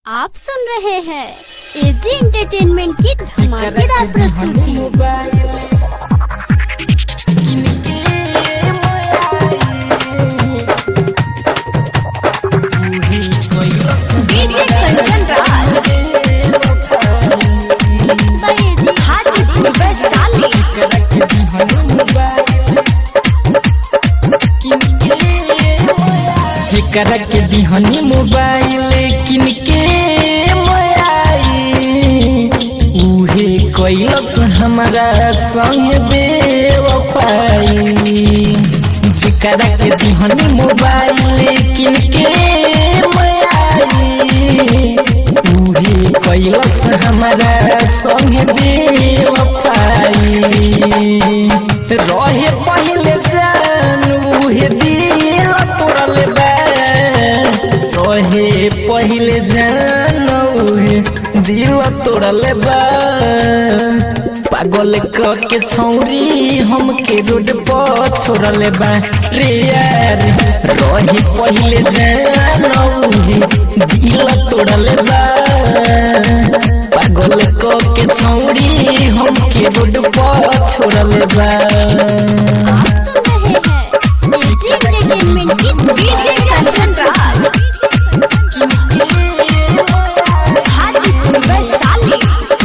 आप सुन रहे हैं एजी एंटरटेनमेंट की धमाकेदार प्रस्तुति DJ Kanchan Raj mix by AG Hajipur Vaishali जेकरा के दिहनी मोबाइल किन के मोबाइल उहे कैलस हमारा संग बेवफाई जेकरा के दिहनी मोबाइल किन के मोबाइल उहे कैलस हमारा संग बेवफाई रहे पहले जान उहे दिल तोड़ल बा रहे पहले जान उहे दिल तोड़ल बा पागल क के छौरी हमके रोड पर छोड़ल बा रे यार रहे पहले जान उहे दिल तोड़ल बा पागल क के छौरी हमके रोड पर छोड़ल बा आप सुन रहे हैं एजी एंटरटेनमेंट की डीजे कंचन राज हाजीपुर वैशाली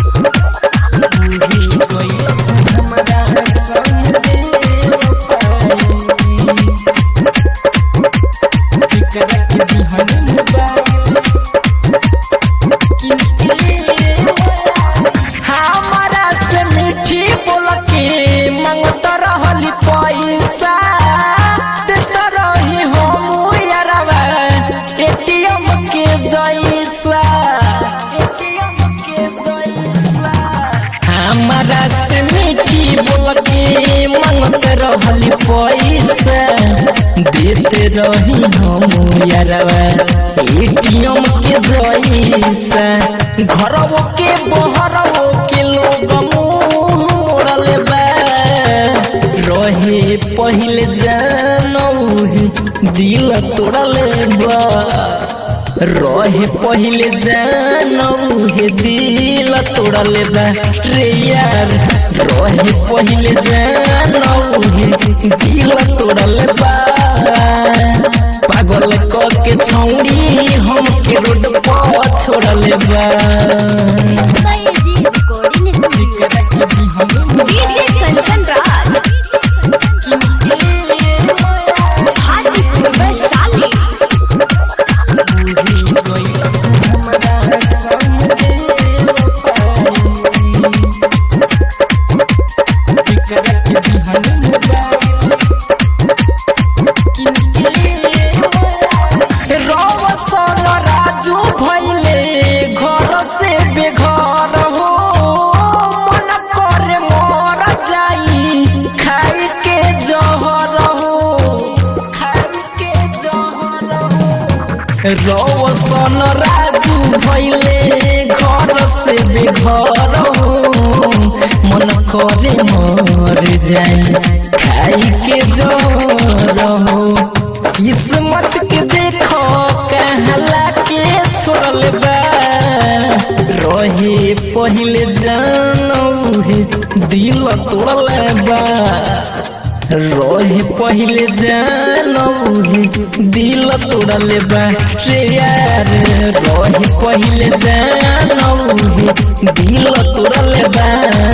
हमारा से मीठी बोल के मंगत रहली पैसा देत रही हम यारवा एटीएम के जैसा एटीएम के जैसा हमारा से मीठी बोल के मंगत रहली पैसा देते रही हम यारवा एटीएम के जैसा घरवो के बहरवो के लोग मुंह मोड़ल बा रहे पहले जानऊ दिल तोड़ल बा रहे पहले जानऊ दिल तोड़ल बा रे यार रहे पहले जानऊ दिल तोड़ल बा पागल क के छौड़ी हमके रोड पर छोड़ल बा by AG recording studio DJ Kanchan Raj Hajipur Vaishali रवसन राजू भैले घर से बेघर हो मन करे मर जाई खाई के जहर हो खाई के जहर हो रवसन राजू भैले घर से बेघर हो मन करे मर जाई खाई के जहर हो किस्मत के देखो कहला के छोड़ल बा रहे पहले जानऊ दिल तोड़ल बा रहे पहले जानऊ दिल तोड़ल बा रे यार रहे पहले जानऊ दिल तोड़ल बा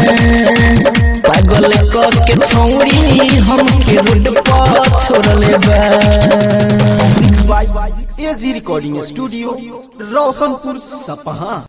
पागल क के छौड़ी हमके रोड पर छोड़ल बा mix by AG recording studio Roshanpur सपहा